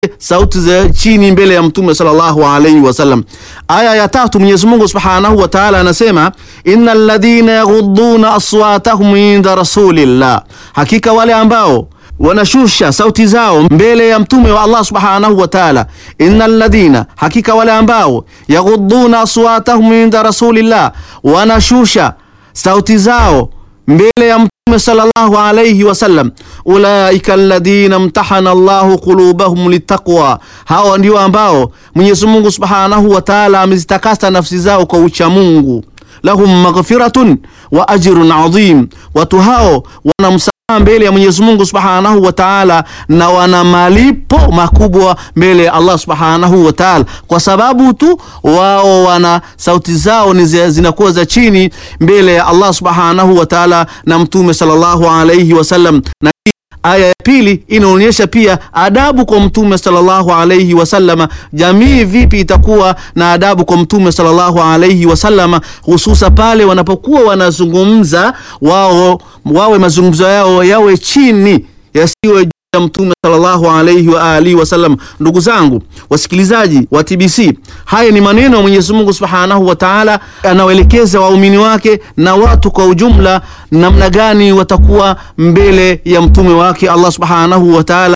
sauti za chini mbele ya mtume sallallahu alaihi wasallam. Aya ya tatu, Mwenyezi Mungu subhanahu wa ta'ala anasema innal ladhina yaghudduna aswatahum inda rasulillah, hakika wale ambao wanashusha sauti zao mbele ya mtume wa Allah subhanahu wa ta'ala. Innal ladhina, hakika wale ambao yaghudduna aswatahum inda rasulillah, wanashusha sauti zao mbele ya mtume sallallahu alayhi wasallam, ulaika alladhina mtahana Allahu qulubahum litaqwa, hawa ndio ambao Mwenyezi Mungu subhanahu wa ta'ala amezitakasa nafsi zao kwa ucha Mungu. Lahum maghfiratun wa ajrun adhim, watu hao wana mbele ya Mwenyezi Mungu Subhanahu wa Ta'ala, na wana malipo makubwa mbele ya Allah Subhanahu wa Ta'ala, kwa sababu tu wao wana sauti zao ni zinakuwa za chini mbele ya Allah Subhanahu wa Ta'ala na Mtume sallallahu alayhi wasallam. Na aya ya pili inaonyesha pia adabu kwa Mtume sallallahu alayhi wasallama. Jamii vipi itakuwa na adabu kwa Mtume sallallahu alayhi wasallama, hususa pale wanapokuwa wanazungumza wao, wawe mazungumzo yao yawe chini, yasiwe juu ya Mtume sallallahu alayhi wa alihi wasallam. Ndugu zangu wasikilizaji wa TBC, haya ni maneno ya Mwenyezi Mungu Subhanahu wa Ta'ala, anawaelekeza waumini wake na watu kwa ujumla, namna gani watakuwa mbele ya mtume wake Allah Subhanahu wa Ta'ala.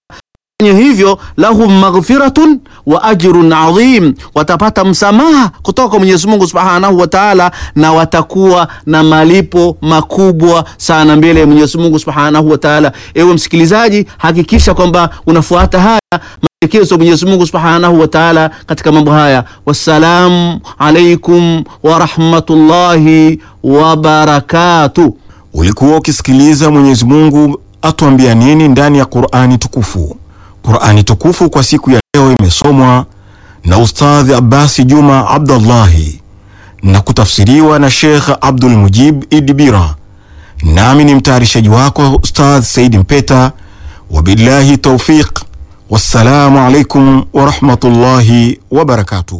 Hivyo lahum maghfiratun wa ajrun adhim, watapata msamaha kutoka kwa Mwenyezi Mungu Subhanahu wa Ta'ala, na watakuwa na malipo makubwa sana mbele ya Mwenyezi Mungu Subhanahu wa Ta'ala. Ewe msikilizaji, hakikisha kwamba unafuata haya maelekezo ya Mwenyezi Mungu Subhanahu wa Ta'ala katika mambo haya. Wassalamu alaikum wa rahmatullahi wa barakatuh. Ulikuwa ukisikiliza Mwenyezi Mungu atuambia nini ndani ya Qur'ani tukufu. Qur'ani tukufu kwa siku ya leo imesomwa na Ustadhi Abbasi Juma Abdullahi na kutafsiriwa na Sheikh Abdul Mujib Idibira, nami ni mtayarishaji wako Ustadh Said Mpeta. Wabillahi taufiq, wassalamu alaikum wa rahmatullahi wa barakatuh.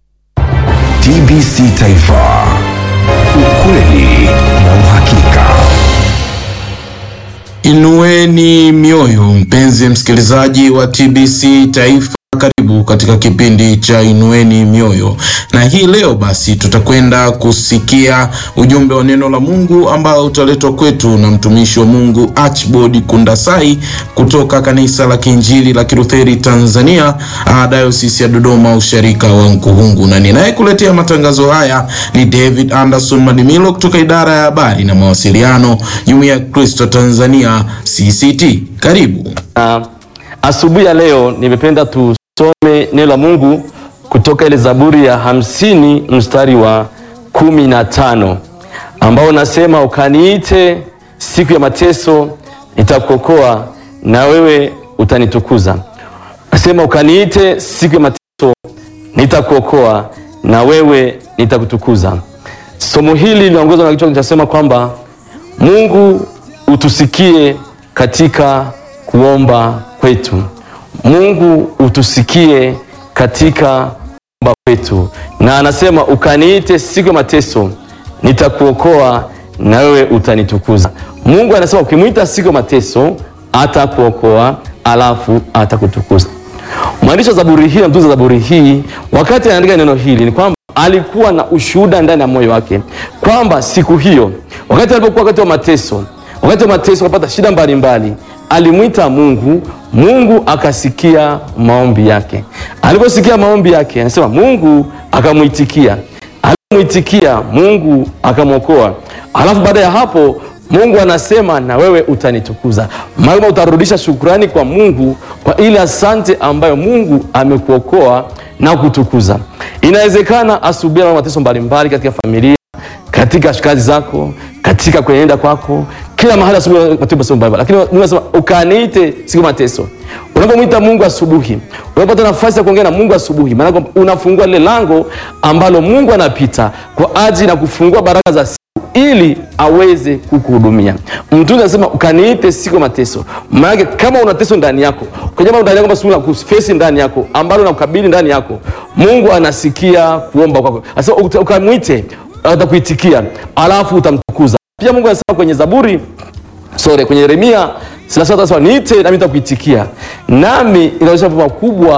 TBC Taifa, ukweli na uhakika. Inueni mioyo, mpenzi msikilizaji wa TBC Taifa, karibu katika kipindi cha Inueni Mioyo, na hii leo basi tutakwenda kusikia ujumbe wa neno la Mungu ambao utaletwa kwetu na mtumishi wa Mungu Archibald Kundasai kutoka kanisa la Kiinjili la Kilutheri Tanzania, Dayosisi ya Dodoma, usharika wa Nkuhungu, na ninayekuletea matangazo haya ni David Anderson Madimilo kutoka idara ya habari na mawasiliano, Jumuiya ya Kristo Tanzania CCT. Karibu. Uh, asubuhi ya leo nimependa tusome neno la Mungu kutoka ile Zaburi ya hamsini mstari wa kumi na tano ambao unasema, ukaniite siku ya mateso nitakuokoa, na wewe utanitukuza. Nasema ukaniite siku ya mateso nitakuokoa, na wewe nitakutukuza. Somo hili linaongozwa na kichwa kinachosema kwamba Mungu utusikie katika kuomba kwetu. Mungu utusikie katika kuomba kwetu, na anasema ukaniite siku ya mateso nitakuokoa, na wewe utanitukuza. Mungu anasema ukimwita siku ya mateso atakuokoa, alafu atakutukuza. Mwandishi wa zaburi hii na mtunza zaburi hii, wakati anaandika neno hili, ni kwamba alikuwa na ushuhuda ndani ya moyo wake kwamba siku hiyo, wakati alipokuwa wakati wa mateso, wakati wa mateso akapata shida mbalimbali alimwita Mungu, Mungu akasikia maombi yake. Aliposikia maombi yake, anasema Mungu akamwitikia. Alipomwitikia Mungu akamwokoa. Alafu baada ya hapo Mungu anasema na wewe utanitukuza. Maana utarudisha shukrani kwa Mungu kwa ile asante ambayo Mungu amekuokoa na kutukuza. Inawezekana asubuhi na mateso mbalimbali katika familia, katika kazi zako, katika kuenenda kwako kila mahali asubuhi mateso mbalimbali, lakini Mungu anasema ukaniite siku mateso. Unapomwita Mungu asubuhi, unapata nafasi ya kuongea na Mungu asubuhi, maana unafungua lile lango ambalo Mungu anapita kwa ajili ya kufungua baraka za siku ili aweze kukuhudumia. Mtume anasema ukaniite siku ya mateso. Maana kama una teso ndani yako, kwa jambo ndani yako basi kufesi ndani yako ambalo unakabili ndani yako, Mungu anasikia kuomba kwako. Anasema ukamwite, atakuitikia, alafu utamtukuza. Pia Mungu anasema kwenye Zaburi sorry, kwenye Yeremia Sasa atasema niite nami nitakuitikia, nami inaonyesha mambo makubwa